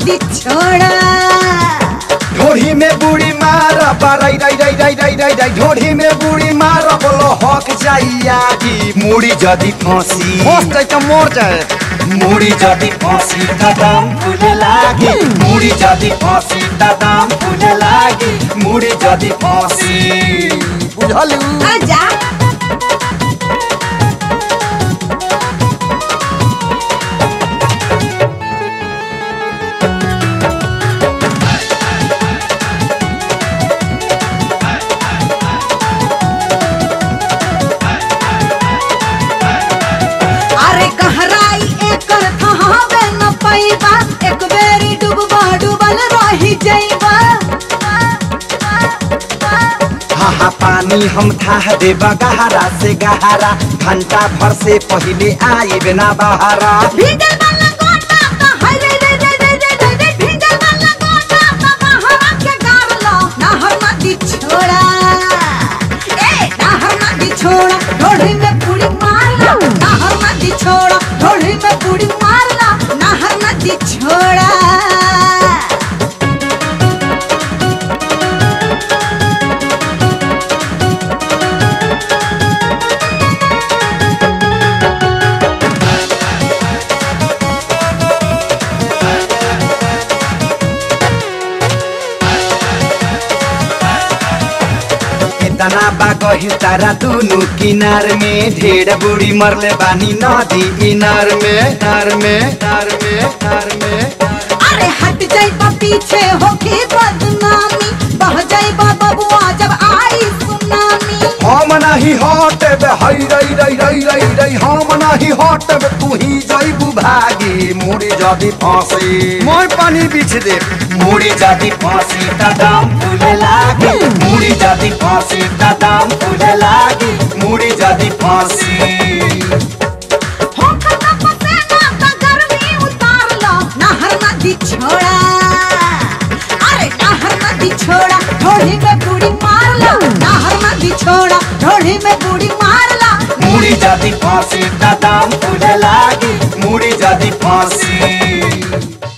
नदी छोड़ा ढोढ़ी में बूढ़ी मारा राई राई राई राई राई राई राई ढोढ़ी में बूढ़ी मारा बोलो हक जाइया की मुड़ी जदी फांसी फंस जाए तो मोर जाए मुड़ी जदी फांसी दादाम फूले लागी मुड़ी जदी फांसी दादाम फूले लागी मुड़ी जदी फांसी बुझलू आजा अरे कहराई एकर थहावे न पैबा एक बेरी डूबबा डूबल रही जइबा हाँ हाँ पानी हम था देबा गहरा से गहरा घंटा भर से पहले आई बिना बहारा भीगल वाला गोटा त हरे रे रे रे रे रे रे भीगल वाला गोटा त बहरा के गारलो नहर नदी छोड़ा ए नहर नदी छोड़ा ढोढ़ी में पूरी मारला नहर नदी छोड़ा ढोढ़ी में पूरी मारला नहर नदी छोड़ा इतना बागही तारा दोनों किनार में ढेर बूढ़ी मरले बानी नदी इनार में नार में नार में नार में अरे हट जाइबा पीछे होके बदनामी बह जाइबा बबुआ जब आई सुनामी हम नहीं हटब हई रई रई रई रई रई हम नहीं हटब तू ही जइबू भागी मुड़ी जदी फांसी मोर पानी बीछ दे मुड़ी जदी फांसी दादाम फूले लागी मुड़ी जदी फांसी दादाम फूले लागी मुड़ी जदी फांसी होकर का पसेना त गर्मी उतार लो नहर नदी छोड़ा अरे नहर नदी छोड़ा ढोढ़ी में बूढ़ी मार लो नहर नदी छोड़ा ढोढ़ी में बूढ़ी मार लो मुड़ी जदी फांसी दादाम फूले लागी मुड़ी जदी फांसी